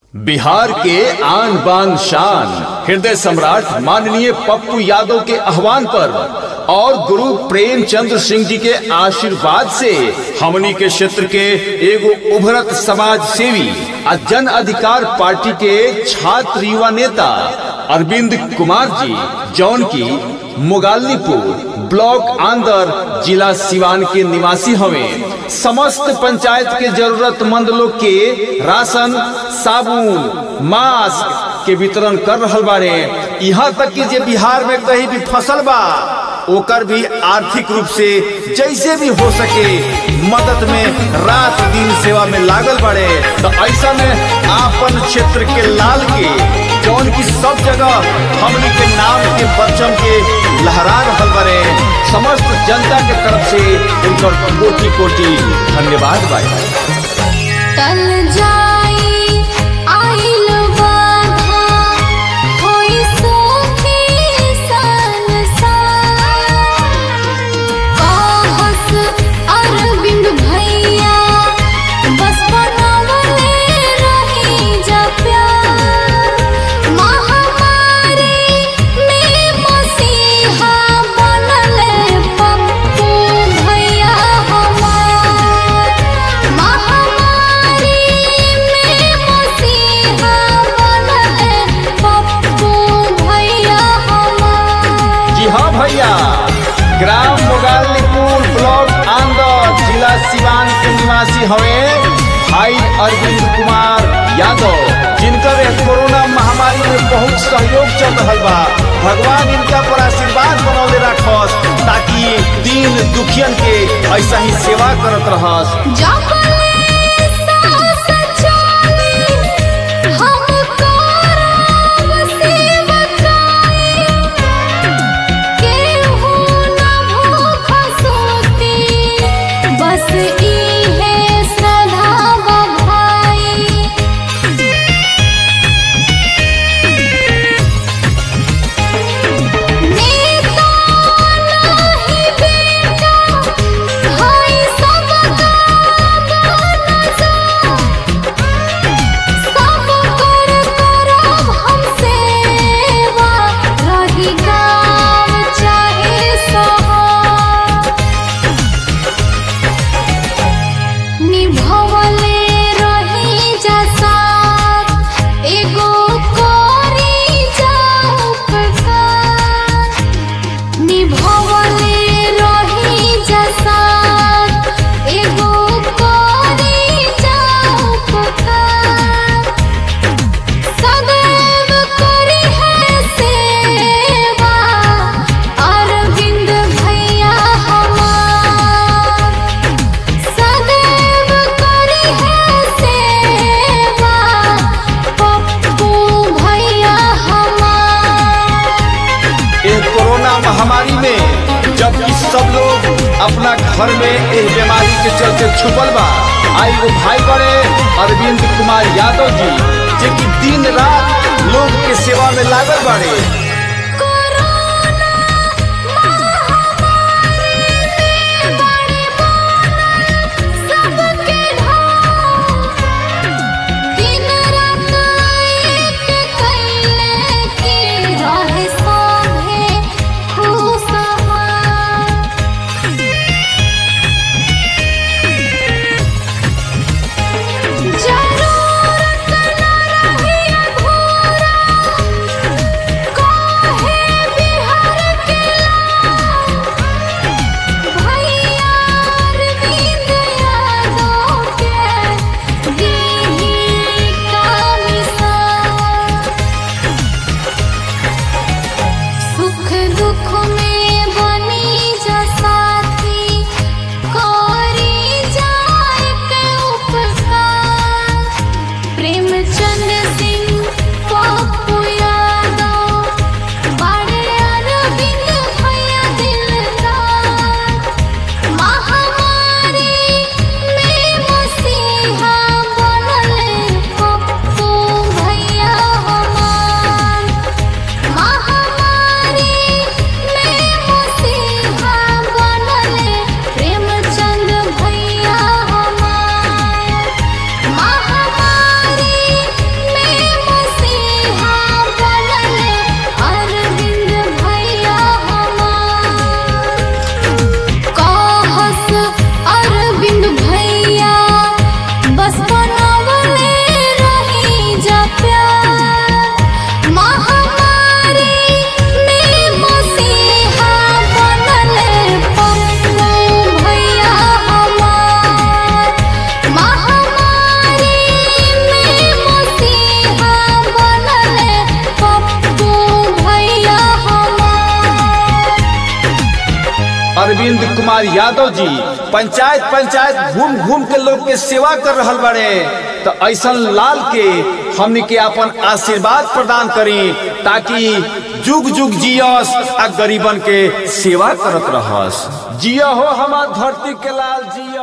बिहार के आन बान शान हृदय सम्राट माननीय पप्पू यादव के आह्वान पर और गुरु प्रेमचंद्र सिंह जी के आशीर्वाद से हमनी के क्षेत्र के एगो उभरत समाज सेवी आ जन अधिकार पार्टी के छात्र युवा नेता अरविंद कुमार जी जौन की मुगालनीपुर ब्लॉक आंदर जिला सिवान के निवासी हवे समस्त पंचायत के जरूरतमंद लोग के राशन साबुन मास्क के वितरण कर रहल बारे यहाँ तक कि जे बिहार में कहीं भी फसल बा ओकर भी आर्थिक रूप से जैसे भी हो सके मदद में रात दिन सेवा में लागल बड़े तो ऐसा में आपन क्षेत्र के लाल के जौन की सब जगह हमनी के नाम के परचम के लहरा रहल बड़े समस्त जनता के तरफ से उनकर कोटि कोटि धन्यवाद भाई टल जाई आइल बाधा होई सुखी संसार कहस अरविंद भैया बस बनवले रही जा प्यार महामारी में मसीहा बनले पप्पू भैया हमार महामारी में मसीहा बनले पप्पू भैया हमार जी हाँ भैया ग्राम मोगालनीपुर ब्लॉक आंदर जिला सिवान के निवासी हवे भाई अरविंद कुमार यादव जिनकर एक कोरोना महामारी में बहुत सहयोग चल रहा बा भगवान इनका पर आशीर्वाद बनौले रखस ताकि दीन दुखियन के ऐसा ही सेवा करत रहस जबले सास चली हमको राम सेवकाई केहू न भूख सोती बस इहे सदा भाई नेता नाही बेटा भाई सबका बनसा सब कर करब हम सेवा रही गाँव चाहे शहर निभवले रही जैसा एगो कोरी जाऊ प्रकार निभवले रही जैसा एगो कोरी जाऊ प्रकार सदैव करी है सेवा अरविंद भैया हमार सदैव करी है सेवा पप्पू भैया हमार इस कोरोना महामारी में जबकि सब लोग अपना घर में इस बीमारी के चलते छुपल बा आई वो भाई बड़े अरविंद कुमार यादव जी जे कि दिन रात लोग के सेवा में लागल बाड़े कोरोना महामारी में बड़े बनल सबके ढाल दिन रात एक कैले की रहे सभे खुशहाल जरूरत न रही अधूरा अरविंद कुमार यादव जी पंचायत पंचायत घूम घूम के लोग के सेवा कर रहल बड़े तो ऐसा लाल के हमनी के अपन आशीर्वाद प्रदान करी ताकि जुग जुग जियस आ गरीबन के सेवा करत रहस जिया हो हमार धरती के लाल जिया